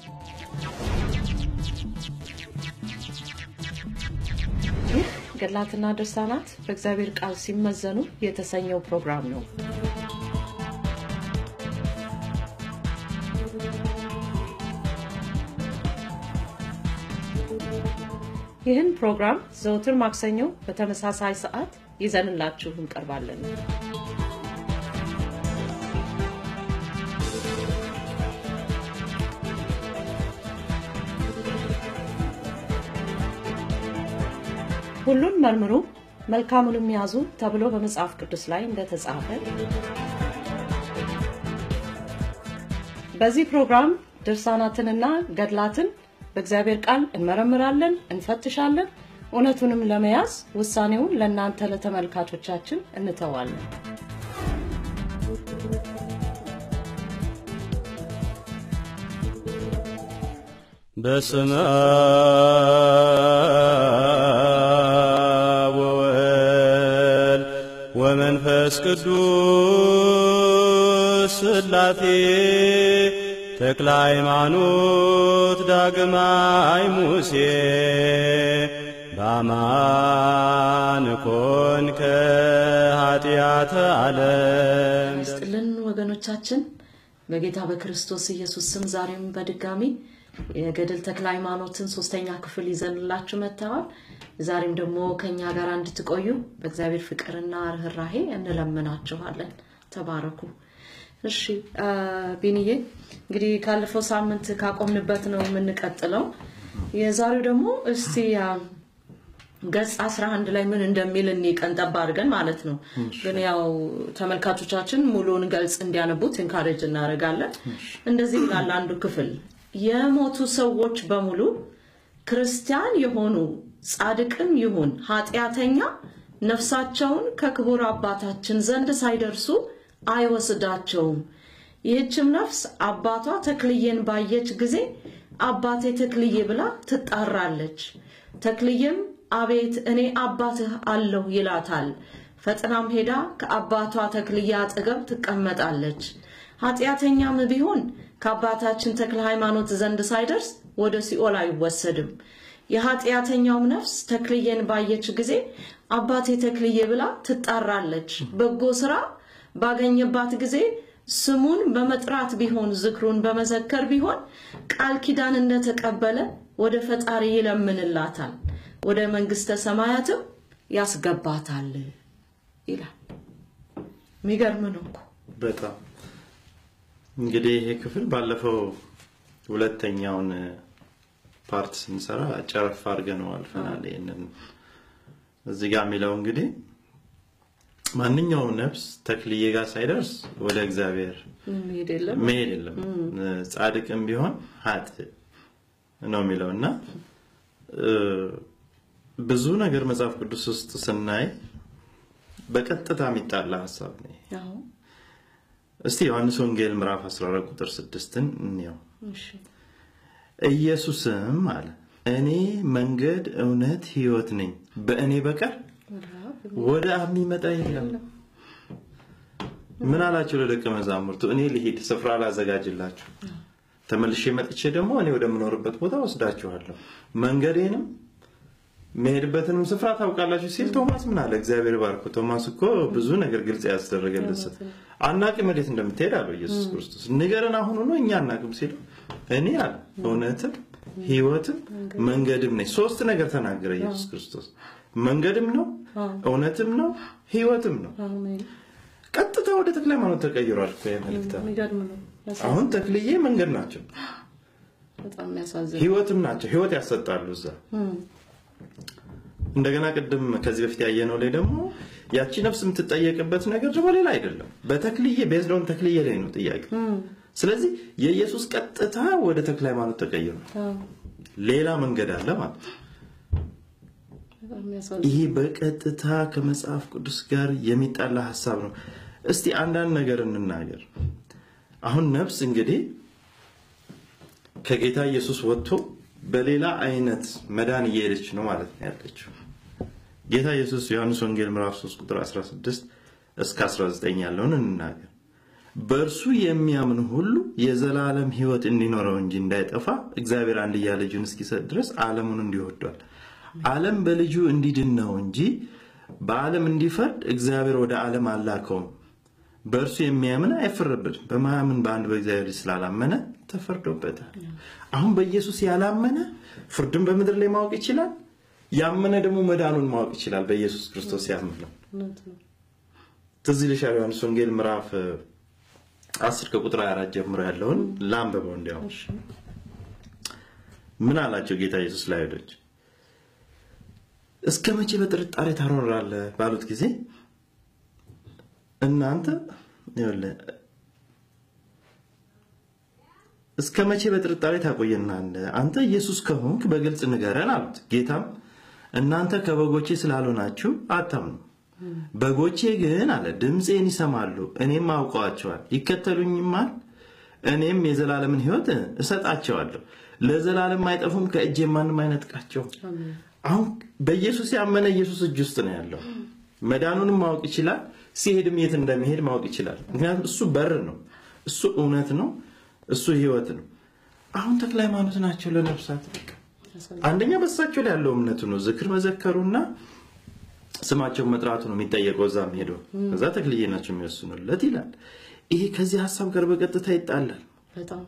ይህ ገድላትና ድርሳናት በእግዚአብሔር ቃል ሲመዘኑ የተሰኘው ፕሮግራም ነው። ይህን ፕሮግራም ዘውትር ማክሰኞ በተመሳሳይ ሰዓት ይዘንላችሁ እንቀርባለን። ሁሉን መርምሩ መልካሙንም ያዙ ተብሎ በመጽሐፍ ቅዱስ ላይ እንደተጻፈ በዚህ ፕሮግራም ድርሳናትንና ገድላትን በእግዚአብሔር ቃል እንመረምራለን፣ እንፈትሻለን። እውነቱንም ለመያዝ ውሳኔውን ለእናንተ ለተመልካቾቻችን እንተዋለን። በስመ አብ ወወልድ ወመንፈስ ቅዱስ ሥላሴ ተክለ ሃይማኖት ዳግማይ ሙሴ በአማን ኮንከ ኃጢአተ ዓለም ይስጥልን ወገኖቻችን፣ በጌታ በክርስቶስ ኢየሱስ ስም ዛሬም በድጋሚ የገድል ተክለ ሃይማኖትን ሶስተኛ ክፍል ይዘንላችሁ መጥተዋል። ዛሬም ደግሞ ከኛ ጋር እንድትቆዩ በእግዚአብሔር ፍቅርና ርኅራሄ እንለምናችኋለን። ተባረኩ። እሺ አ፣ ቢንዬ እንግዲህ ካለፈው ሳምንት ካቆምንበት ነው የምንቀጥለው። የዛሬው ደግሞ እስቲ አ፣ ገጽ 11 ላይ ምን እንደሚል እኒ ቀንጠባ አድርገን ማለት ነው። ግን ያው ተመልካቾቻችን ሙሉውን ገልጽ እንዲያነቡት ኢንካሬጅ እናደርጋለን። እንደዚህ ይላል አንዱ ክፍል የሞቱ ሰዎች በሙሉ ክርስቲያን የሆኑ ጻድቅም ይሁን ኃጢአተኛ ነፍሳቸውን ከክቡር አባታችን ዘንድ ሳይደርሱ አይወስዳቸውም። ይህችም ነፍስ አባቷ ተክልዬን ባየች ጊዜ አባቴ ተክልዬ ብላ ትጣራለች። ተክልዬም አቤት እኔ አባትህ አለሁ ይላታል። ፈጥናም ሄዳ ከአባቷ ተክልዬ አጠገብ ትቀመጣለች። ኃጢአተኛም ቢሆን ከአባታችን ተክለ ሃይማኖት ዘንድ ሳይደርስ ወደ ሲኦል አይወሰድም። የኃጢአተኛውም ነፍስ ተክልዬን ባየች ጊዜ አባቴ ተክልዬ ብላ ትጣራለች። በጎ ስራ ባገኘባት ጊዜ ስሙን በመጥራት ቢሆን ዝክሩን በመዘከር ቢሆን ቃል ኪዳን እንደተቀበለ ወደ ፈጣሪ ይለምንላታል፣ ወደ መንግስተ ሰማያትም ያስገባታል ይላል። የሚገርም ነው እኮ። በጣም እንግዲህ ይሄ ክፍል ባለፈው ሁለተኛውን ፓርት ስንሰራ ጨረፍ አድርገነው አልፈናል። ይህንን እዚህ ጋር የሚለው እንግዲህ ማንኛውም ነፍስ ተክልዬ ጋር ሳይደርስ ወደ እግዚአብሔር መሄድ የለም መሄድ የለም። ጻድቅም ቢሆን ሀጥ ነው የሚለው እና እ፣ ብዙ ነገር መጽሐፍ ቅዱስ ውስጥ ስናይ በቀጥታ የሚጣላ ሀሳብ ነው። ይሄ። አዎ፣ እስቲ ዮሐንስ ወንጌል ምዕራፍ 14 ቁጥር 6ን እንየው። እሺ። ኢየሱስም አለ እኔ መንገድ፣ እውነት፣ ህይወት ነኝ፣ በእኔ በቀር ወደ አብ የሚመጣ የለም። ምን አላቸው ለደቀ መዛሙርቱ? እኔ ልሂድ ስፍራ ላዘጋጅላችሁ፣ ተመልሼ መጥቼ ደግሞ እኔ ወደምኖርበት ቦታ ወስዳችኋለሁ፣ መንገዴንም መሄድበትንም ስፍራ ታውቃላችሁ ሲል ቶማስ ምን አለ? እግዚአብሔር ባርኮ። ቶማስ እኮ ብዙ ነገር ግልጽ ያስደረገለት ሰው አናቅም ወዴት እንደምትሄድ አለው ኢየሱስ ክርስቶስ። ንገረን አሁኑ ነው እኛ አናቅም ሲለው እኔ አለ እውነትም ህይወትም መንገድም ነኝ። ሶስት ነገር ተናገረ ኢየሱስ ክርስቶስ። መንገድም ነው፣ እውነትም ነው፣ ህይወትም ነው። አሜን። ቀጥታ ወደ ተክለ ሃይማኖት ተቀይሯል እኮ ይሄ መልእክት። የሚገርም ነው። ያሳ- አሁን ተክልዬ መንገድ ናቸው፣ በጣም የሚያሳዝን ህይወትም ናቸው። ህይወት ያሰጣሉ እዛ እንደገና ቅድም ከዚህ በፊት ያየነው ላይ ደግሞ ያቺ ነፍስ የምትጠየቅበት ነገር ደግሞ ሌላ አይደለም። በተክልዬ ቤዝዶን ተክልዬ ላይ ነው ጥያቄ። ስለዚህ የኢየሱስ ቀጥታ ወደ ተክለ ሃይማኖት ተቀይሯል። አዎ፣ ሌላ መንገድ አለ ማለት ነው። በጣም የሚያሳዝን ይሄ በቀጥታ ከመጽሐፍ ቅዱስ ጋር የሚጣላ ሀሳብ ነው። እስቲ አንዳንድ ነገር እንናገር። አሁን ነፍስ እንግዲህ ከጌታ ኢየሱስ ወጥቶ በሌላ አይነት መዳን እየሄደች ነው ማለት ነው ያለችው። ጌታ ኢየሱስ ዮሐንስ ወንጌል ምዕራፍ 3 ቁጥር 16 እስከ 19 ያለውን እንናገር። በእርሱ የሚያምን ሁሉ የዘላለም ሕይወት እንዲኖረው እንጂ እንዳይጠፋ እግዚአብሔር አንድያ ልጁን እስኪሰጥ ድረስ ዓለሙን እንዲወዷል። ዓለም በልጁ እንዲድን ነው እንጂ በዓለም እንዲፈርድ እግዚአብሔር ወደ ዓለም አላከውም። በእርሱ የሚያምን አይፈረድበትም። በማያምን በአንድ በእግዚአብሔር ልጅ ስላላመነ ተፈርዶበታል። አሁን በኢየሱስ ያላመነ ፍርድን በምድር ላይ ማወቅ ይችላል። ያመነ ደግሞ መዳኑን ማወቅ ይችላል። በኢየሱስ ክርስቶስ ያመነው እውነት ነው። ትዝ ይልሻል ዮሐንስ ወንጌል ምዕራፍ አስር ከቁጥር 24 ጀምሮ ያለውን ላንብበው። እንዲያውም እሺ ምን አላቸው ጌታ ኢየሱስ ለአይሁዶች እስከ መቼ በጥርጣሬ ታኖራለህ ባሉት ጊዜ እናንተ ይኸውልህ እስከ መቼ በጥርጣሬ ታቆየናለህ? አንተ ኢየሱስ ከሆንክ በግልጽ ንገረን አሉት። ጌታም እናንተ ከበጎቼ ስላልሆናችሁ አታምኑ። በጎቼ ግን አለ ድምፄን ይሰማሉ፣ እኔም አውቀዋቸዋል፣ ይከተሉኝማል። እኔም የዘላለምን ሕይወት እሰጣቸዋለሁ፣ ለዘላለም አይጠፉም፣ ከእጄ ማንም አይነጥቃቸውም። አሁን በኢየሱስ ያመነ ኢየሱስ እጅ ውስጥ ነው ያለው። መዳኑንም ማወቅ ይችላል። ሲሄድም የት እንደሚሄድ ማወቅ ይችላል። ምክንያቱም እሱ በር ነው፣ እሱ እውነት ነው፣ እሱ ህይወት ነው። አሁን ተክለ ሃይማኖት ናቸው ለነፍሳት በቃ አንደኛ በሳቸው ላይ ያለው እምነቱ ነው። ዝክር መዘከሩና ስማቸውን መጥራቱ ነው የሚጠየቀው። እዛም ሄዶ ከዛ ተክልዬ ናቸው የሚወስኑለት ይላል። ይሄ ከዚህ ሀሳብ ጋር በቀጥታ ይጣላል። በጣም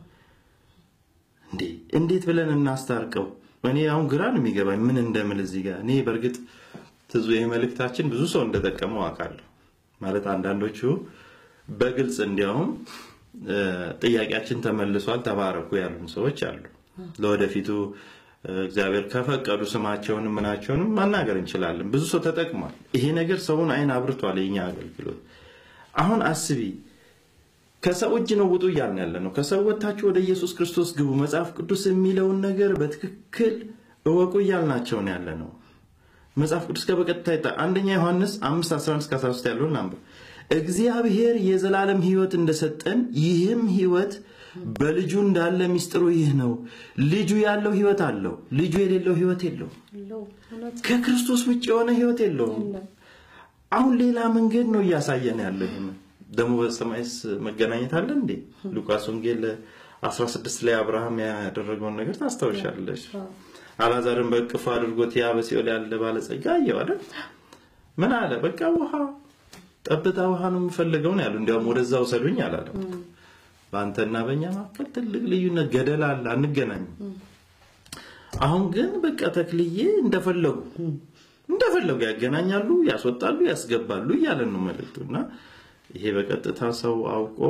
እንዴ እንዴት ብለን እናስታርቀው? እኔ አሁን ግራ ነው የሚገባኝ ምን እንደምል እዚህ ጋር እኔ በእርግጥ ትዙ ይህ መልእክታችን ብዙ ሰው እንደጠቀመው አውቃለሁ። ማለት አንዳንዶቹ በግልጽ እንዲያውም እ፣ ጥያቄያችን ተመልሷል ተባረኩ ያሉን ሰዎች አሉ። ለወደፊቱ እ፣ እግዚአብሔር ከፈቀዱ ስማቸውንም ምናቸውንም ማናገር እንችላለን። ብዙ ሰው ተጠቅሟል። ይሄ ነገር ሰውን አይን አብርቷል። የኛ አገልግሎት አሁን አስቢ ከሰው እጅ ነው ውጡ እያልን ያለ ነው። ከሰው ወጥታችሁ ወደ ኢየሱስ ክርስቶስ ግቡ፣ መጽሐፍ ቅዱስ የሚለውን ነገር በትክክል እወቁ እያልናቸው ነው ያለ ነው። መጽሐፍ ቅዱስ ጋር በቀጥታ ይጣ አንደኛ ዮሐንስ 5 11 እስከ 13 ያለውን አንብብ። እግዚአብሔር የዘላለም ሕይወት እንደሰጠን ይህም ሕይወት በልጁ እንዳለ ሚስጥሩ ይህ ነው። ልጁ ያለው ሕይወት አለው፣ ልጁ የሌለው ሕይወት የለውም። ለው እውነት ከክርስቶስ ውጭ የሆነ ሕይወት የለውም። የለም። አሁን ሌላ መንገድ ነው እያሳየን ያለው። ይሄን ደግሞ በሰማይስ መገናኘት አለ እንዴ? ሉቃስ ወንጌል 16 ላይ አብርሃም ያደረገውን ነገር ታስታውሻለሽ። አላዛርን በእቅፉ አድርጎት ያ በሲኦል ያለ ባለጸጋ አየው አይደል? ምን አለ? በቃ ውሃ ጠብታ ውሃ ነው የምፈልገው ነው ያለው። እንዲያውም ወደዛ ውሰዱኝ አላለም። በአንተና በእኛ መካከል ትልቅ ልዩነት ገደል አለ፣ አንገናኝም። አሁን ግን በቃ ተክልዬ እንደፈለጉ እንደፈለጉ ያገናኛሉ፣ ያስወጣሉ፣ ያስገባሉ እያለን ነው መልእክቱ እና ይሄ በቀጥታ ሰው አውቆ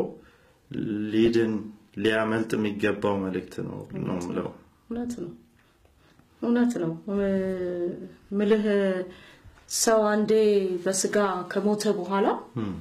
ሊድን ሊያመልጥ የሚገባው መልእክት ነው ነው የምለው። እውነት ነው እውነት ነው እ- ምልህ ሰው አንዴ በስጋ ከሞተ በኋላ እም፣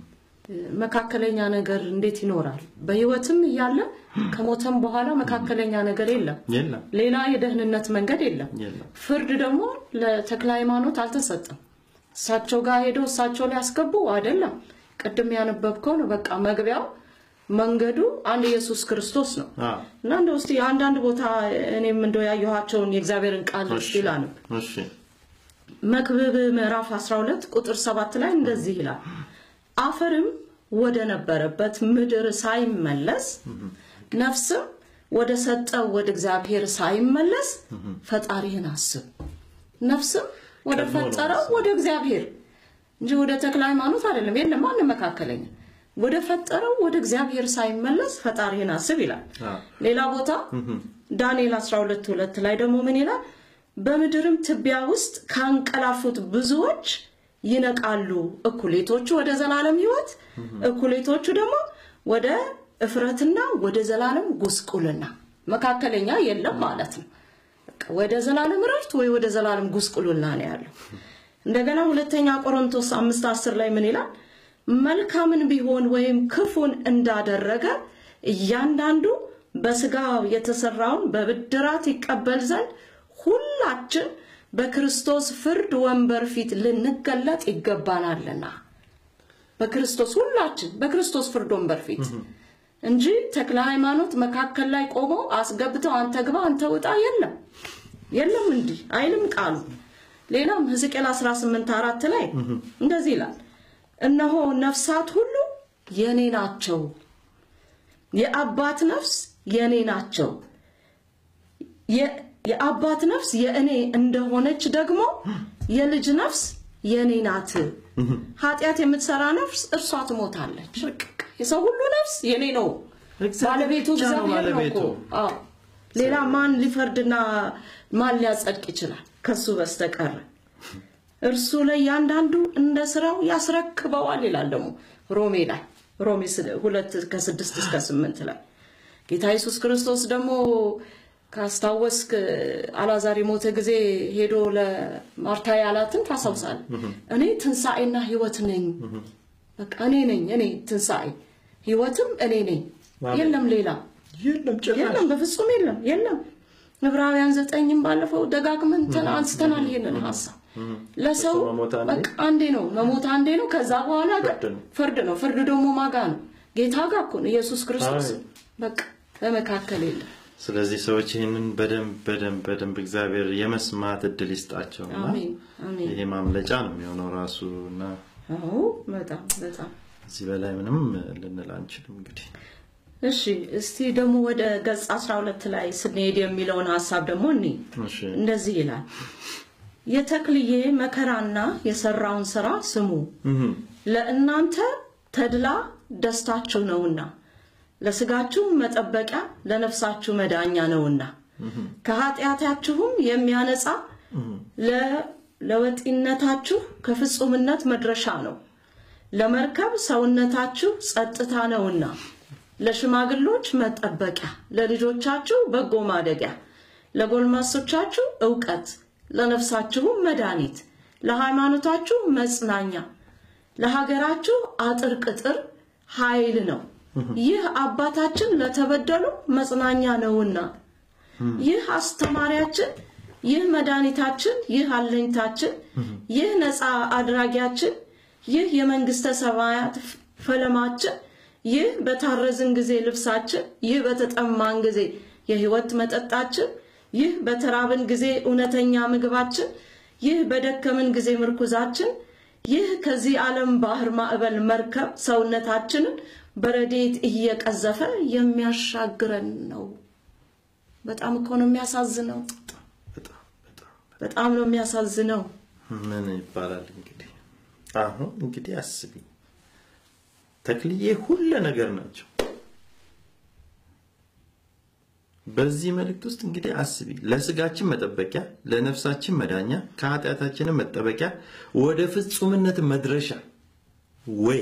መካከለኛ ነገር እንዴት ይኖራል? በህይወትም እያለ ከሞተም በኋላ መካከለኛ ነገር የለም። የለም ሌላ የደህንነት መንገድ የለም። የለም ፍርድ ደግሞ ለተክለ ሃይማኖት አልተሰጠም። እሳቸው ጋር ሄደው እሳቸው ላይ ያስገቡ አይደለም። ቅድም ያነበብከው ነው። በቃ መግቢያው መንገዱ አንድ ኢየሱስ ክርስቶስ ነው አ እና እንደ ውስጥ የአንዳንድ ቦታ እኔም እንደው ያየኋቸውን የእግዚአብሔርን ቃል እሺ እስቲ ላንብ። እሺ መክብብ ምዕራፍ 12 ቁጥር 7 ላይ እንደዚህ ይላል፣ አፈርም ወደ ነበረበት ምድር ሳይመለስ ነፍስም ወደ ሰጠው ወደ እግዚአብሔር ሳይመለስ ፈጣሪህን አስብ። ነፍስም ወደ ቀድሞ ነው ፈጠረው ወደ እግዚአብሔር እንጂ ወደ ተክለ ሃይማኖት አይደለም። የለም ማንም መካከለኛ ወደ ፈጠረው ወደ እግዚአብሔር ሳይመለስ ፈጣሪህን አስብ ይላል። አ ሌላ ቦታ ዳንኤል 12 ሁለት ላይ ደግሞ ምን ይላል? በምድርም ትቢያ ውስጥ ካንቀላፉት ብዙዎች ይነቃሉ፣ እኩሌቶቹ ወደ ዘላለም ሕይወት፣ እኩሌቶቹ ደግሞ ወደ እፍረትና ወደ ዘላለም ጉስቁልና። መካከለኛ የለም ማለት ነው። በቃ ወደ ዘላለም እረፍት ወይ ወደ ዘላለም ጉስቁልና ነው ያለው። እንደገና ሁለተኛ ቆሮንቶስ አምስት አስር ላይ ምን ይላል? መልካምን ቢሆን ወይም ክፉን እንዳደረገ እያንዳንዱ በስጋው የተሰራውን በብድራት ይቀበል ዘንድ ሁላችን በክርስቶስ ፍርድ ወንበር ፊት ልንገለጥ ይገባናልና። በክርስቶስ ሁላችን በክርስቶስ ፍርድ ወንበር ፊት እንጂ ተክለ ሃይማኖት መካከል ላይ ቆመው አስገብተው አንተ ግባ አንተ ውጣ የለም የለም እንዲህ አይልም ቃሉ። ሌላም ሕዝቅኤል 18 አራት ላይ እንደዚህ ይላል፣ እነሆ ነፍሳት ሁሉ የኔ ናቸው፣ የአባት ነፍስ የእኔ ናቸው። የ- የአባት ነፍስ የእኔ እንደሆነች ደግሞ የልጅ ነፍስ የእኔ ናት። ኃጢአት የምትሰራ ነፍስ እርሷ ትሞታለች። የሰው ሁሉ ነፍስ የኔ ነው። እግዚአብሔር ባለቤቱ ብቻ ነው እግዚአብሔር ነው እኮ። ባለቤቱ። አዎ። ሌላ ማን ሊፈርድና ማን ሊያጸድቅ ይችላል ከሱ በስተቀር? እርሱ ለእያንዳንዱ እንደ ስራው ያስረክበዋል ይላል ደግሞ ሮሜ ላይ ሮሜ ስለ- ሁለት ከስድስት እስከ ስምንት ላይ ጌታ ኢየሱስ ክርስቶስ ደግሞ ካስታወስክ አላዛር የሞተ ጊዜ ሄዶ ለማርታ ያላትን ታስታውሳል። እኔ ትንሣኤና ህይወት ነኝ። በቃ እኔ ነኝ፣ እኔ ትንሣኤ ህይወትም እኔ ነኝ። አሜን። የለም ሌላ የለም ጭራሽ የለም፣ በፍጹም የለም፣ የለም። ዕብራውያን ዘጠኝም ባለፈው ደጋግመን ተና- አንስተናል ይሄንን ሀሳብ ለሰው ለሰው መሞት አንዴ፣ በቃ አንዴ ነው መሞት አንዴ ነው። ከዛ በኋላ ግን ፍርድ ነው። ፍርድ ነው። ፍርድ ደግሞ ማጋ ነው? ጌታ ጋር እኮ ነው፣ ኢየሱስ ክርስቶስ። አሜን። በቃ በመካከል የለም። ስለዚህ ሰዎች ይህንን በደንብ በደንብ በደንብ እግዚአብሔር የመስማት እድል ይስጣቸው እና አሜን አሜን። ይሄ ማምለጫ ነው የሚሆነው ራሱ እና አዎ በጣም በጣም እዚህ በላይ ምንም ልንል አንችልም እንግዲህ እሺ። እስቲ ደግሞ ወደ ገጽ 12 ላይ ስንሄድ የሚለውን ሀሳብ ደግሞ እኔ እሺ እንደዚህ ይላል የተክልዬ መከራና የሰራውን ስራ ስሙ እህም፣ ለእናንተ ተድላ ደስታችሁ ነውና ለስጋችሁ መጠበቂያ ለነፍሳችሁ መዳኛ ነውና ከኃጢአታችሁም የሚያነጻ ለ- ለወጢነታችሁ ከፍጹምነት መድረሻ ነው። ለመርከብ ሰውነታችሁ ጸጥታ ነውና ለሽማግሎች መጠበቂያ፣ ለልጆቻችሁ በጎ ማደጊያ፣ ለጎልማሶቻችሁ እውቀት፣ ለነፍሳችሁም መድኃኒት፣ ለሃይማኖታችሁ መጽናኛ፣ ለሀገራችሁ አጥር ቅጥር ኃይል ነው። ይህ አባታችን ለተበደሉ መጽናኛ ነውና ይህ አስተማሪያችን፣ ይህ መድኃኒታችን፣ ይህ አለኝታችን፣ ይህ ነፃ አድራጊያችን፣ ይህ የመንግስተ ሰማያት ፈለማችን፣ ይህ በታረዝን ጊዜ ልብሳችን፣ ይህ በተጠማን ጊዜ የህይወት መጠጣችን፣ ይህ በተራብን ጊዜ እውነተኛ ምግባችን፣ ይህ በደከምን ጊዜ ምርኩዛችን፣ ይህ ከዚህ ዓለም ባህር ማዕበል መርከብ ሰውነታችንን በረዴት እየቀዘፈ የሚያሻግረን ነው። በጣም እኮ ነው የሚያሳዝነው። በጣም በጣም በጣም ነው የሚያሳዝነው። ምን ይባላል እንግዲህ አሁን እንግዲህ አስቢ ተክልዬ ሁለ ነገር ናቸው በዚህ መልእክት ውስጥ እንግዲህ አስቢ ለስጋችን መጠበቂያ ለነፍሳችን መዳኛ ከኃጢአታችንም መጠበቂያ ወደ ፍጹምነት መድረሻ ወይ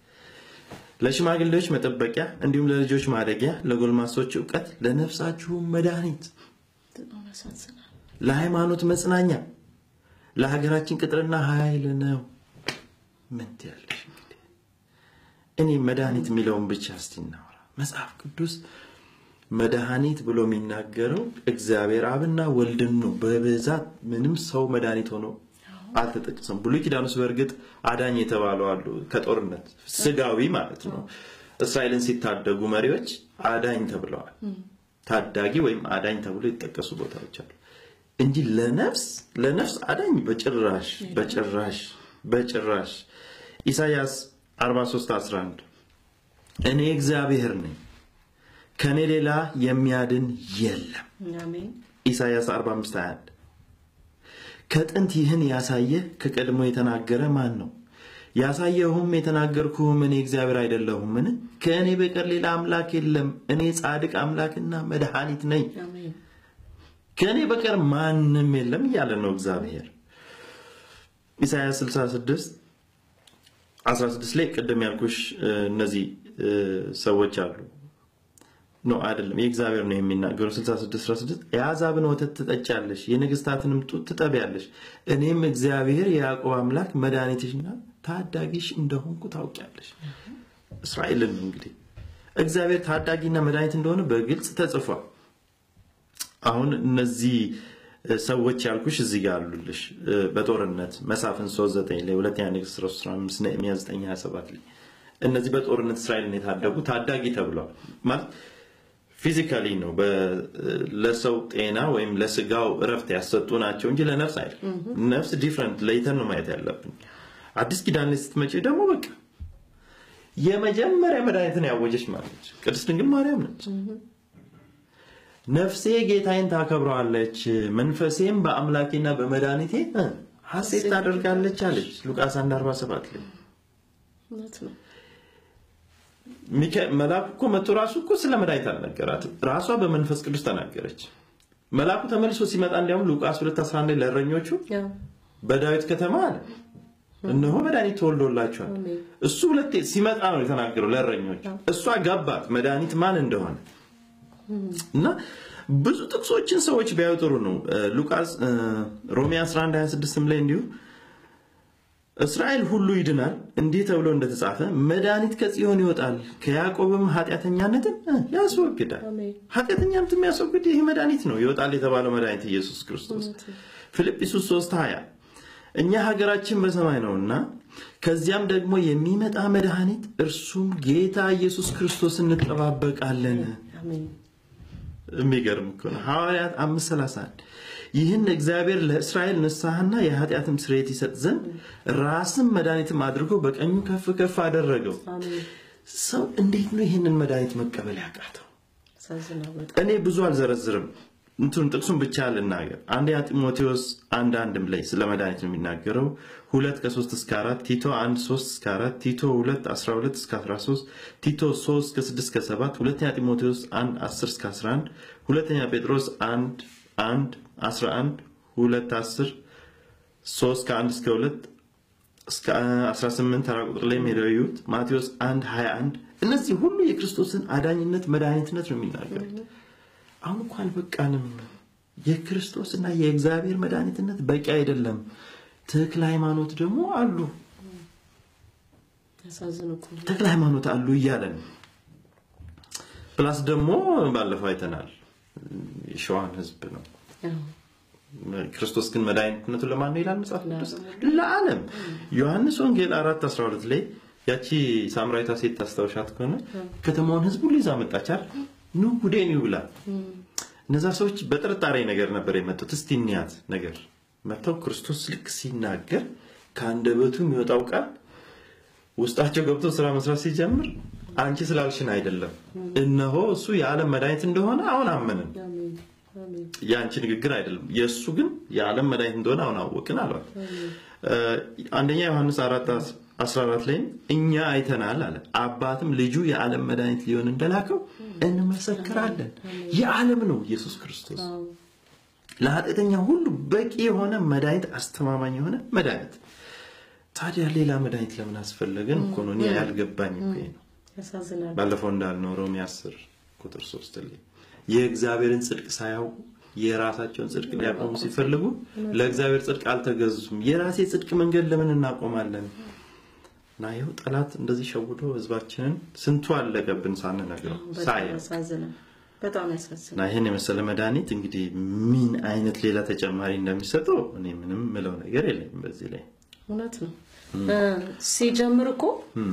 ለሽማግሌዎች መጠበቂያ እንዲሁም ለልጆች ማደጊያ ለጎልማሶች እውቀት ለነፍሳችሁም መድኃኒት በጣም ያሳዝናል። ለሃይማኖት መጽናኛ ለሀገራችን ቅጥርና ኃይል ነው። ምን ትያለሽ እንግዲህ? እኔ መድኃኒት የሚለውን ብቻ እስቲ እናውራ። መጽሐፍ ቅዱስ መድኃኒት ብሎ የሚናገረው እግዚአብሔር አብና ወልድን ነው። በብዛት ምንም ሰው መድኃኒት ሆኖ አልተጠቀሰም። ብሉይ ኪዳን ውስጥ በእርግጥ አዳኝ የተባሉ አሉ፣ ከጦርነት ስጋዊ ማለት ነው። እስራኤልን ሲታደጉ መሪዎች አዳኝ ተብለዋል። ታዳጊ ወይም አዳኝ ተብሎ የተጠቀሱ ቦታዎች አሉ እንጂ ለነፍስ ለነፍስ አዳኝ በጭራሽ በጭራሽ በጭራሽ። ኢሳይያስ 43 11 እኔ እግዚአብሔር ነኝ ከኔ ሌላ የሚያድን የለም። አሜን። ኢሳይያስ 45 21 ከጥንት ይህን ያሳየ ከቀድሞ የተናገረ ማን ነው? ያሳየሁም የተናገርኩህም እኔ እግዚአብሔር አይደለሁምን? ከእኔ በቀር ሌላ አምላክ የለም። እኔ ጻድቅ አምላክና መድኃኒት ነኝ። አሜን። ከእኔ በቀር ማንም የለም እያለ ነው እግዚአብሔር። ኢሳይያስ 66 16 ላይ ቅድም ያልኩሽ እ፣ እነዚህ እ፣ ሰዎች አሉ ኖ አይደለም፣ የእግዚአብሔር ነው የሚናገሩ 66 16 የአሕዛብን ወተት ትጠጫለሽ፣ የነገሥታትንም ጡት ትጠቢያለሽ፣ እኔም እግዚአብሔር የያዕቆብ አምላክ መድኃኒትሽና ታዳጊሽ እንደሆንኩ ታውቂያለሽ። እስራኤልን ነው እንግዲህ እግዚአብሔር ታዳጊና መድኃኒት እንደሆነ በግልጽ ተጽፏል። አሁን እነዚህ እ፣ ሰዎች ያልኩሽ እዚህ ጋር አሉልሽ እ፣ በጦርነት መሳፍን 39 ላይ ሁለተኛ ነገሥት 15 ነህምያ 9 27 ላይ እነዚህ በጦርነት እስራኤልን የታደጉ ታዳጊ ተብለዋል ማለት ፊዚካሊ ነው በ- ለሰው ጤና ወይም ለስጋው እረፍት ያሰጡ ናቸው እንጂ ለነፍስ አይደለም። ነፍስ ዲፍረንት ለይተን ነው ማየት ያለብን። አዲስ ኪዳን ላይ ስትመጪ ደግሞ በቃ የመጀመሪያ መድኃኒትን ያወጀች ማለች ቅድስት ድንግል ማርያም ነች። ነፍሴ ጌታዬን ታከብረዋለች፣ መንፈሴም በአምላኬና በመድኃኒቴ እ ሐሴት ታደርጋለች አለች ሉቃስ 1:47 ላይ እውነት ነው። ሚካ- መልአኩ እኮ መጥቶ ራሱ እኮ ስለ መድኃኒት አልነገራትም። ራሷ በመንፈስ ቅዱስ ተናገረች። መልአኩ ተመልሶ ሲመጣ እንዲያውም ሉቃስ 2:11 ለእረኞቹ ያው በዳዊት ከተማ አለ እነሆ መድኃኒት ተወልዶላቸዋል። አሜን። እሱ ሁለቴ ሲመጣ ነው የተናገረው ለእረኞች። እሷ ገባት መድኃኒት ማን እንደሆነ እና ብዙ ጥቅሶችን ሰዎች ቢያዩ ጥሩ ነው። እ፣ ሉቃስ እ፣ ሮሜ 11 26 ላይ እንዲሁ እስራኤል ሁሉ ይድናል እንዲህ ተብሎ እንደተጻፈ መድኃኒት ከጽዮን ይወጣል ከያዕቆብም ኃጢአተኛነትን እ፣ ያስወግዳል። አሜን። ኃጢአተኛነትን የሚያስወግድ ይህ መድኃኒት ነው ይወጣል የተባለው መድኃኒት ኢየሱስ ክርስቶስ ፊልጵስዩስ 3 20 እኛ ሀገራችን በሰማይ ነውና ከዚያም ደግሞ የሚመጣ መድኃኒት እርሱም ጌታ ኢየሱስ ክርስቶስ እንጠባበቃለን። አሜን። የሚገርም እኮ ነው። ሐዋርያት 531 ይህን እግዚአብሔር ለእስራኤል ንስሐና የኃጢአትም ስርየት ይሰጥ ዘንድ ራስም መድኃኒትም አድርጎ በቀኙ ከፍ ከፍ አደረገው። አሜን። ሰው እንዴት ነው ይህንን መድኃኒት መቀበል ያቃተው? ያሳዝናል በጣም። እኔ ብዙ አልዘረዝርም። እንትን ጥቅሱን ብቻ ልናገር። አንደኛ ጢሞቴዎስ አንድ አንድም ላይ ስለ መድኃኒት ነው የሚናገረው። ሁለት ከሶስት እስከ አራት ቲቶ አንድ ሶስት እስከ አራት ቲቶ ሁለት አስራ ሁለት እስከ አስራ ሶስት ቲቶ ሶስት ከስድስት እስከ ሰባት ሁለተኛ ጢሞቴዎስ አንድ አስር እስከ አስራ አንድ ሁለተኛ ጴጥሮስ አንድ አንድ አስራ አንድ ሁለት አስር ሶስት ከአንድ እስከ ሁለት እስከ 18 ተራ ቁጥር ላይ ሄደው ይዩት። ማቴዎስ 1 21 እነዚህ ሁሉ የክርስቶስን አዳኝነት መድኃኒትነት ነው የሚናገሩት። አሁን እኮ አልበቃንም። የክርስቶስና የእግዚአብሔር መድኃኒትነት በቂ አይደለም። ተክለ ሃይማኖት ደግሞ አሉ፣ ያሳዝን እኮ ነው። ተክለ ሃይማኖት አሉ እያለን ፕላስ ደግሞ ባለፈው አይተናል የሸዋን ህዝብ ነው ያው ክርስቶስ ግን መድኃኒትነቱ ለማን ነው ይላል መጽሐፍ ቅዱስ? ለዓለም። ዮሐንስ ወንጌል 4 12 ላይ ያቺ ሳምራዊቷ ሴት ታስታውሻት ከሆነ ከተማውን ህዝብ ሁሉ ይዛ መጣች አይደል? ኑ ጉዴን ይዩ ብላ። እነዛ ሰዎች በጥርጣሬ ነገር ነበር የመጡት። እስቲ እንያት ነገር መጥተው ክርስቶስ ልክ ሲናገር ከአንደበቱ የሚወጣው ቃል ውስጣቸው ገብቶ ስራ መስራት ሲጀምር አንቺ ስላልሽን አይደለም፣ እነሆ እሱ የዓለም መድኃኒት እንደሆነ አሁን አመንን። አሜን። አሜን። የአንቺ ንግግር አይደለም የእሱ ግን የዓለም መድኃኒት እንደሆነ አሁን አወቅን አሏት። እ፣ አንደኛ ዮሐንስ 4 14 ላይም እኛ አይተናል አለ አባትም ልጁ የዓለም መድኃኒት ሊሆን እንደላከው እንመሰክራለን። የዓለም ነው ኢየሱስ ክርስቶስ አዎ። ለኃጢአተኛ ሁሉ በቂ የሆነ መድኃኒት፣ አስተማማኝ የሆነ መድኃኒት። ታዲያ ሌላ መድኃኒት ለምን አስፈለገን እኮ ነው እኔ ያልገባኝ እኮ ይሄ ነው። ያሳዝናል። ባለፈው እንዳልነው ሮሜ 10 ቁጥር 3 ላይ የእግዚአብሔርን ጽድቅ ሳያውቁ የራሳቸውን ጽድቅ ሊያቆሙ ሲፈልጉ ለእግዚአብሔር ጽድቅ አልተገዙም። የራሴ ጽድቅ መንገድ ለምን እናቆማለን? እና ይኸው ጠላት እንደዚህ ሸውዶ ህዝባችንን ስንቱ አለቀብን ሳንነግረው በጣም ሳያ ያሳዝናል። በጣም ያሳዝናል። እና ይህን የመሰለ መድኃኒት እንግዲህ ምን አይነት ሌላ ተጨማሪ እንደሚሰጠው እኔ ምንም ምለው ነገር የለኝም በዚህ ላይ እውነት ነው። እ፣ ሲጀምር እኮ እ፣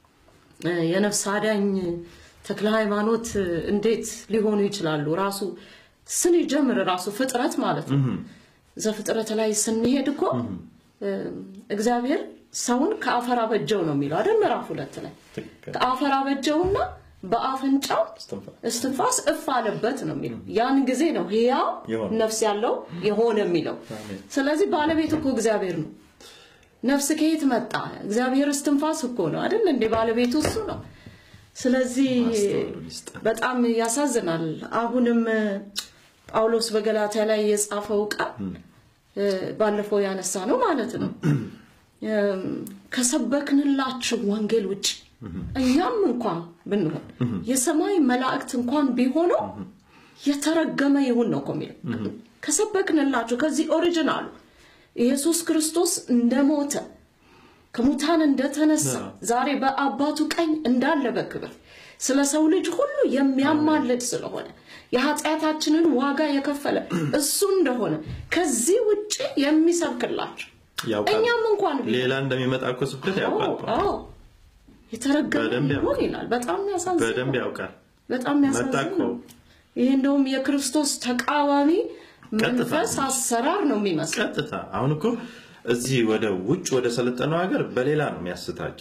የነፍስ አዳኝ ተክለ ሃይማኖት እንዴት ሊሆኑ ይችላሉ? ራሱ ስንጀምር ራሱ ፍጥረት ማለት ነው። ዘፍጥረት ላይ ስንሄድ እኮ እ፣ እግዚአብሔር ሰውን ከአፈር አበጀው ነው የሚለው አይደል? ምዕራፍ ሁለት ላይ ትክክል ከአፈር አበጀውና በአፍንጫው እስትንፋስ እስትንፋስ እፍ አለበት ነው የሚለው። ያን ጊዜ ነው ሕያው የሆነ። ነፍስ ያለው የሆነ የሚለው። አሜን። ስለዚህ ባለቤት እኮ እግዚአብሔር ነው። ነፍስ ከየት መጣ? እግዚአብሔር እስትንፋስ እኮ ነው አይደል እንዴ? ባለቤቱ እሱ ነው። ስለዚህ ማስተዋሉን ይስጠን። በጣም ያሳዝናል። አሁንም እ፣ ጳውሎስ በገላትያ ላይ የጻፈው ቃል እ፣ ባለፈው ያነሳ ነው ማለት ነው እም፣ ከሰበክንላችሁ ወንጌል ውጭ እኛም እንኳን ብንሆን የሰማይ መላእክት እንኳን ቢሆነው የተረገመ ይሁን ነው እኮ የሚለው። ከሰበክንላችሁ ከዚህ ኦሪጂናሉ ኢየሱስ ክርስቶስ እንደሞተ ከሙታን እንደተነሳ ዛሬ በአባቱ ቀኝ እንዳለ በክብር ስለ ሰው ልጅ ሁሉ የሚያማልድ ስለሆነ የኃጢአታችንን ዋጋ የከፈለ እሱ እንደሆነ ከዚህ ውጭ የሚሰብክላቸው ያውቃል። እኛም እንኳን ቢሆን ሌላ እንደሚመጣ እኮ ስብከት ያውቃል። አዎ፣ አዎ። የተረገመ በደንብ ይሁን ያውቃል። ይላል። በጣም ያሳዝናል። በደንብ ያውቃል። በጣም መጣ ያሳዝናል። እኮ። ይህ እንደውም የክርስቶስ ተቃዋሚ መንፈስ አሰራር ነው የሚመስለው። ቀጥታ አሁን እኮ እዚህ ወደ ውጭ ወደ ሰለጠነው ሀገር በሌላ ነው የሚያስታቸው።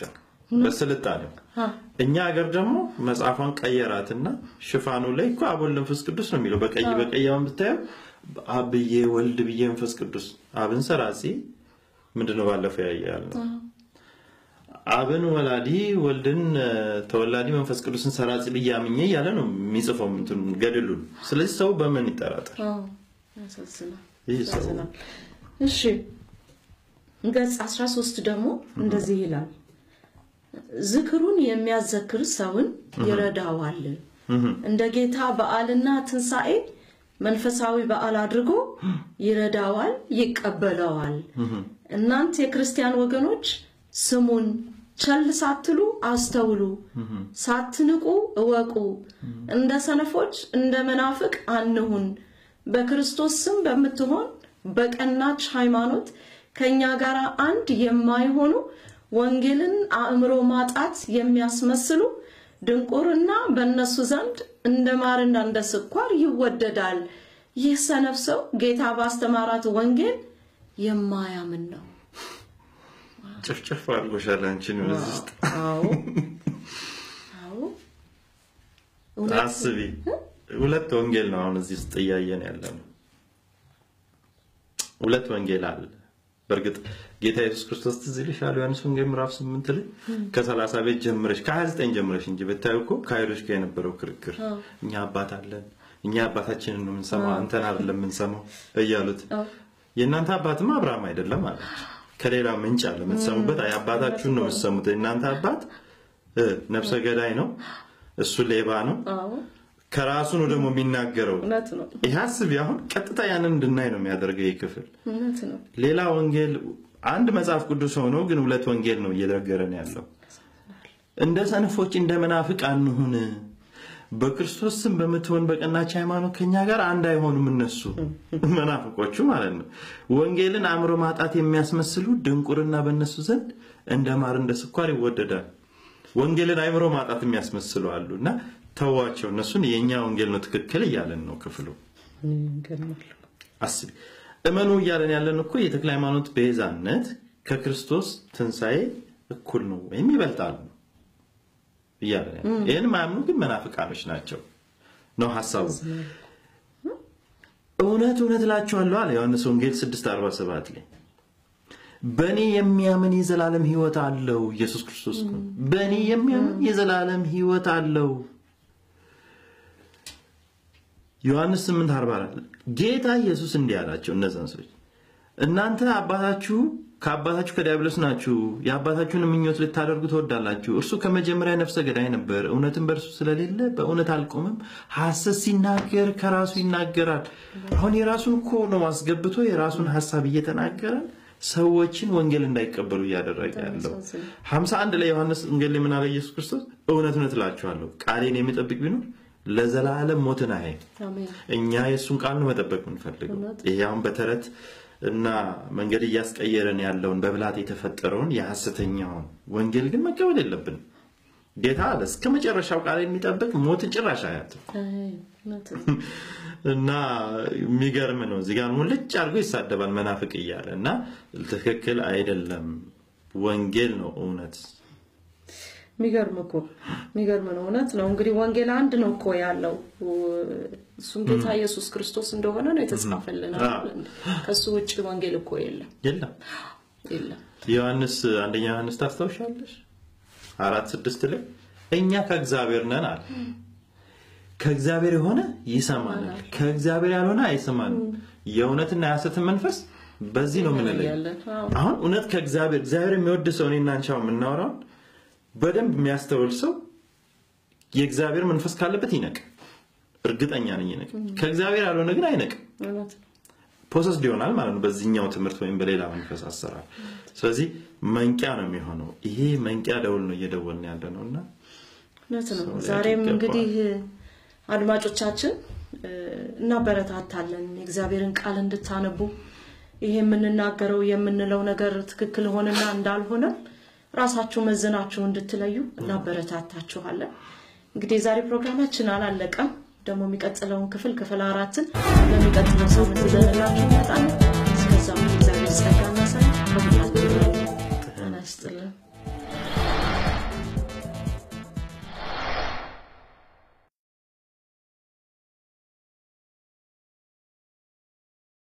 በስልጣኔው አ፣ እኛ ሀገር ደግሞ መጽሐፏን ቀየራትና ሽፋኑ ላይ እኮ አብ ወልድ መንፈስ ቅዱስ ነው የሚለው። በቀይ በቀያውን ብታየው አብ ብዬ ወልድ ብዬ መንፈስ ቅዱስ አብን ሰራጺ ምንድነው ባለፈው ያያል ነው አብን ወላዲ ወልድን እ፣ ተወላዲ መንፈስ ቅዱስን ሰራጺ ብዬ አምኜ እያለ ነው የሚጽፈው እንትኑ ገድሉን። ስለዚህ ሰው በምን ይጠራጠር? አዎ፣ ያሳዝናል። ይህ ሰው ያሳዝናል። እሺ ገጽ 13 ደግሞ እንደዚህ ይላል። ዝክሩን የሚያዘክር ሰውን ይረዳዋል። እንደ ጌታ በዓልና ትንሣኤ መንፈሳዊ በዓል አድርጎ ይረዳዋል፣ ይቀበለዋል። እናንት የክርስቲያን ወገኖች ስሙን ቸል ሳትሉ አስተውሉ፣ ሳትንቁ እወቁ። እንደ ሰነፎች እንደ መናፍቅ አንሁን። በክርስቶስ ስም በምትሆን በቀናች ሃይማኖት ከእኛ ጋር አንድ የማይሆኑ ወንጌልን አእምሮ ማጣት የሚያስመስሉ ድንቁርና በእነሱ ዘንድ እንደ ማርና እንደ ስኳር ይወደዳል። ይህ ሰነፍ ሰው ጌታ ባስተማራት ወንጌል የማያምን ነው። ጭፍጭፍ አድርጎሻል አንቺን በዚህ ውስጥ አዎ አዎ እውነት አስቢ። ሁለት ወንጌል ነው አሁን እዚህ ውስጥ እያየን ያለ ነው። ሁለት ወንጌል አለ። በእርግጥ ጌታ ኢየሱስ ክርስቶስ ትዝ ይልሻል ዮሐንስ ወንጌል ምዕራፍ 8 ላይ ከ30 ቤት ጀምረሽ ከ29 ጀምረሽ እንጂ ብታዩ እኮ ከአይሁዶች ጋር የነበረው ክርክር እኛ አባት አለን፣ እኛ አባታችንን ነው የምንሰማው፣ አንተን አይደለም የምንሰማው እያሉት የእናንተ አባትም አብርሃም አይደለም አላቸው። ከሌላ ምንጭ አለ የምትሰሙበት፣ አይ አባታችሁን ነው የምትሰሙት። የእናንተ አባት እ ነፍሰ ገዳይ ነው፣ እሱ ሌባ ነው፣ አዎ ከራሱ ነው ደግሞ የሚናገረው። እውነት ነው ይህ አስቢ፣ አሁን ቀጥታ ያንን እንድናይ ነው የሚያደርገው ይህ ክፍል። እውነት ነው ሌላ ወንጌል አንድ መጽሐፍ ቅዱስ ሆኖ ግን ሁለት ወንጌል ነው እየነገረን ያለው። እንደ ሰነፎች እንደ መናፍቅ አንሁን፣ በክርስቶስ ስም በምትሆን በቀናች ሃይማኖት ከኛ ጋር አንድ አይሆኑም። እነሱ መናፍቆቹ ማለት ነው። ወንጌልን አእምሮ ማጣት የሚያስመስሉ ድንቁርና በእነሱ ዘንድ እንደ ማር እንደ ስኳር ይወደዳል። ወንጌልን አእምሮ ማጣት የሚያስመስሉ አሉ እና ተዋቸው፣ እነሱን የእኛ ወንጌል ነው ትክክል እያለን ነው ክፍሉ። ይገርማል አስቢ እመኑ እያለን ያለን እኮ የተክለ ሃይማኖት ቤዛነት ከክርስቶስ ትንሣኤ እኩል ነው ወይም ይበልጣል ነው እያለን ያለን። ይህን ማያምኑ ግን መናፍቃኖች ናቸው ነው ሀሳቡ። እውነት እውነት እላችኋለሁ አለ ዮሐንስ ወንጌል 6:47 ላይ በእኔ የሚያምን የዘላለም ሕይወት አለው። ኢየሱስ ክርስቶስ እኮ ነው። በእኔ የሚያምን የዘላለም ሕይወት አለው። ዮሐንስ 8:44 ጌታ ኢየሱስ እንዲህ አላቸው እነዛን ሰዎች እናንተ አባታችሁ ከአባታችሁ ከዲያብሎስ ናችሁ፣ የአባታችሁን ምኞት ልታደርጉ ትወዳላችሁ። እርሱ ከመጀመሪያ ነፍሰ ገዳይ ነበር፣ እውነትም በእርሱ ስለሌለ በእውነት አልቆምም። ሐሰት ሲናገር ከራሱ ይናገራል። አሁን የራሱን እኮ ነው አስገብቶ የራሱን ሐሳብ እየተናገረ ሰዎችን ወንጌል እንዳይቀበሉ እያደረገ ያለው። 51 ላይ ዮሐንስ ወንጌል ላይ ምን አለ ኢየሱስ ክርስቶስ? እውነት እውነት እላችኋለሁ ቃሌን የሚጠብቅ ቢኖር ለዘላለም ሞትን አያይም። አሜን እኛ የእሱን ቃል ነው መጠበቅ የምንፈልገው። እውነት። ይሄ አሁን በተረት እና መንገድ እያስቀየረን ያለውን በብላት የተፈጠረውን የሐሰተኛውን ወንጌል ግን መቀበል የለብንም። ጌታ አለ እስከ መጨረሻው ቃል የሚጠብቅ ሞትን ጭራሽ አያትም። አይ፣ እውነት ነው እና የሚገርም ነው። እዚህ ጋር ሙልጭ አድርጎ ይሳደባል መናፍቅ እያለ እና ትክክል አይደለም። ወንጌል ነው እውነት። የሚገርም እኮ የሚገርም ነው። እውነት ነው። እንግዲህ ወንጌል አንድ ነው እኮ ያለው እሱም ጌታ ኢየሱስ ክርስቶስ እንደሆነ ነው የተጻፈልን። አይደል? ከሱ ውጭ ወንጌል እኮ የለም የለም የለም። ዮሐንስ አንደኛ ዮሐንስ ታስታውሻለሽ? አራት ስድስት ላይ እኛ ከእግዚአብሔር ነን አለ። ከእግዚአብሔር የሆነ ይሰማናል፣ ከእግዚአብሔር ያልሆነ አይሰማንም። የእውነትና የሐሰትን መንፈስ በዚህ ነው የምንለየው። ያለን አዎ። አሁን እውነት ከእግዚአብሔር እግዚአብሔር የሚወድ ሰው እኔና አንቺ አሁን የምናወራውን በደንብ የሚያስተውል ሰው የእግዚአብሔር መንፈስ ካለበት ይነቅ። እርግጠኛ ነኝ ይነቅ። ከእግዚአብሔር ያልሆነ ግን አይነቅም። እውነት ነው። ፕሮሰስ ይሆናል ማለት ነው በዚህኛው ትምህርት ወይም በሌላ መንፈስ አሰራር። ስለዚህ መንቂያ ነው የሚሆነው። ይሄ መንቂያ ደውል ነው እየደወልን ያለ ነው እና እውነት ነው። ሰው ሊያውቅ ዛሬም ይገባዋል። እንግዲህ አድማጮቻችን እ፣ እናበረታታለን የእግዚአብሔርን ቃል እንድታነቡ ይሄ የምንናገረው የምንለው ነገር ትክክል ሆነና እንዳልሆነ ራሳችሁ መዝናችሁ እንድትለዩ እናበረታታችኋለን። እንግዲህ የዛሬ ፕሮግራማችን አላለቀም። ደግሞ የሚቀጥለውን ክፍል ክፍል አራትን ለሚቀጥለው ሳምንት ይዘንላችሁ እንመጣለን።